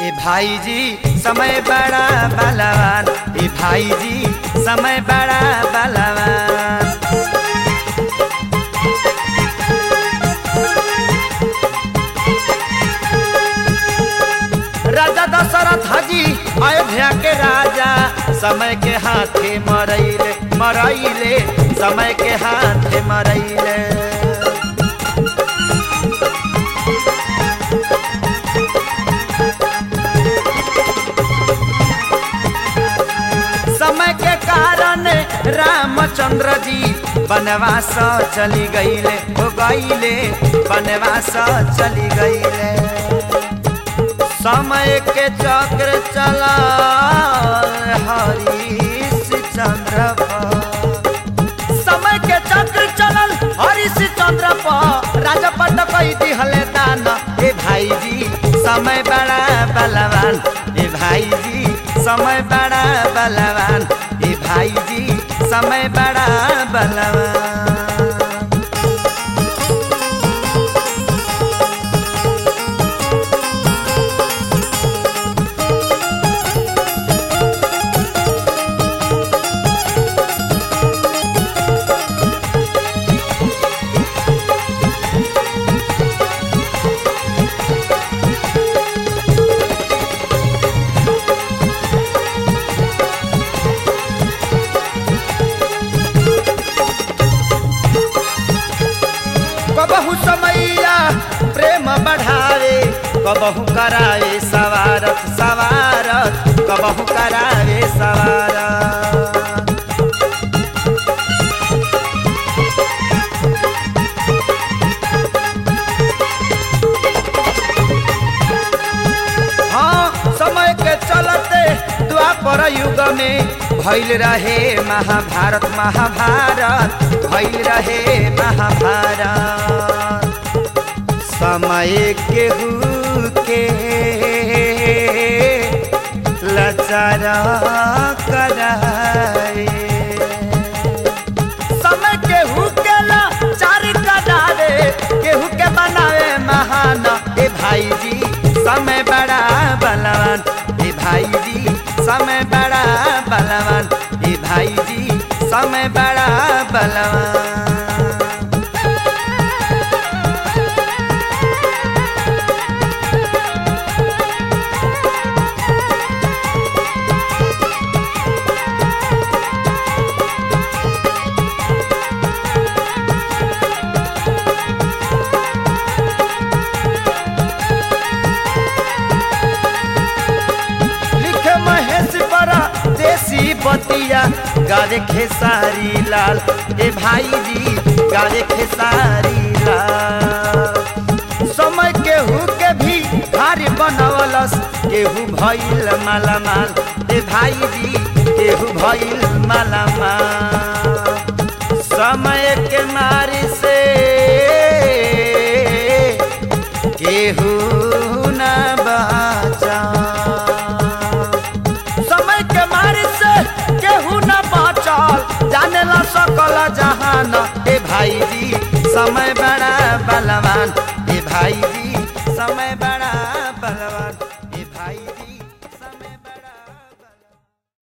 ए भाई जी समय बड़ा बलवान ए भाई जी समय बड़ा बलवान राजा दशरथ जी अयोध्या के राजा समय के हाथे मरैले मरैले समय के हाथे मरैले समय के कारण रामचंद्र जी बनवास चली गईले हो गईले बनवास चली गईले समय के चक्र चला हरीश चंद्र समय के चक्र चलल हरीश चंद्र पर राजा पद कही दिहले दान ए भाई जी समय बड़ा बलवान ए भाई जी समय बड़ा बलवान ए भाई जी समय बड़ा बलवान कबहू समैया प्रेम बढ़ावे कबहू करावे सवारत सवारत कबहू करावे सवारत हाँ समय के चलते द्वापर युग में भैल रहे महाभारत महाभारत भैल रहे महाभारत समय केहू के लचार कराए समय केहू के लाचार करावे केहू के बनावे महान ए भाई जी समय बड़ा बलवान ए भाई जी समय बड़ा बलवान ए भाई जी समय बड़ा बलवान लिखे महेश बड़ा देसी बतिया गारे खेसारी लाल ए भाई जी गारे खेसारी लाल समय केहू के भी भारी बनवलस केहू भइल मालामाल ए भाई जी केहू भइल मालामाल समय के मारी से केहू न बचा समय के मारी से केहू न बचल जाने ला सकल जहान ए भाई जी समय बड़ा बलवान